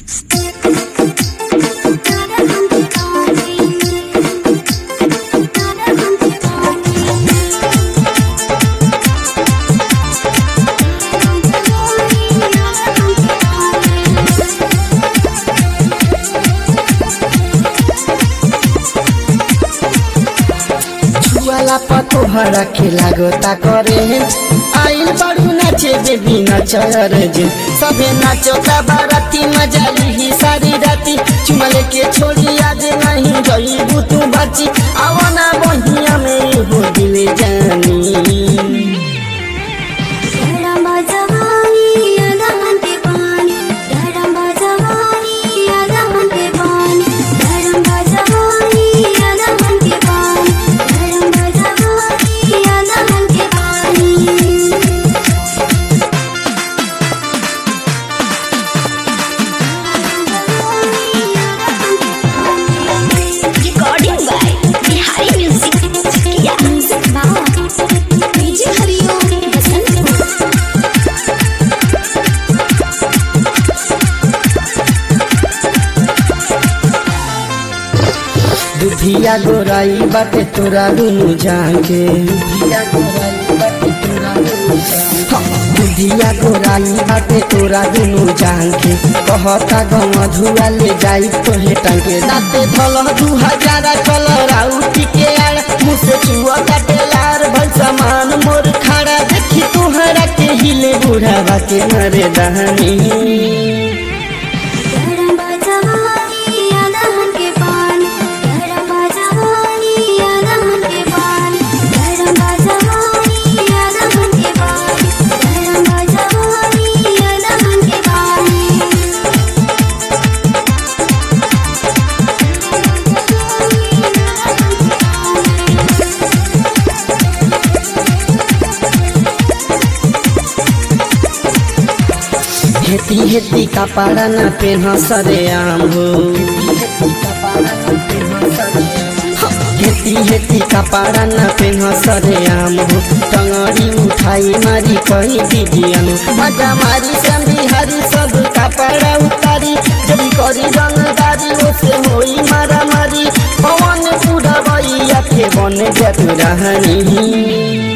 छुआला पतो भरा के लागता करे आइल बड़ू नाचे बेबी नचर जे सबे नाचता बाराती मजा ली सारी राती चुमल के छोड़ी आज नहीं गई तू बची आवना बहिया में हो दिल जानी धरम जवानी अदहन के पानी धरम जवानी अदहन के पानी धरम जवानी अदहन के पानी धरम जवानी अदहन के पानी Recording by Bihari Music. Yeah. Music बाबा डीजे हरिओम बसंत दुधिया गोराई बाटे तोरा दुनु जाके दुधिया गोराई बाटे तोरा दुनु जाके दुधिया गोराई बाटे तोरा दुनु जाके कहता गम धुआ ले जाई तोहे टंके दाते धल दू हजार चल राउटी के आड़ मुँह से छुआ काटे लार भल सामान मोर खड़ा देखी तुहरा के हिले बुढ़ावा के मरे दहनी धरम जवानी अदहन के पानी धरम जवानी अदहन के पानी धरम जवानी अदहन के पानी धरम जवानी अदहन के हेती हेती कपड़ा न पेन सरे आम हो हेती हेती कपड़ा न पेन सरे आम हो टंगड़ी उठाई मारी कही दीजियन मजा मारी संदी हरी सब कपड़ा उतारी जब करी रंगदारी ओसे होई मारा मारी पवन पूरा बइया के बन जत रहनी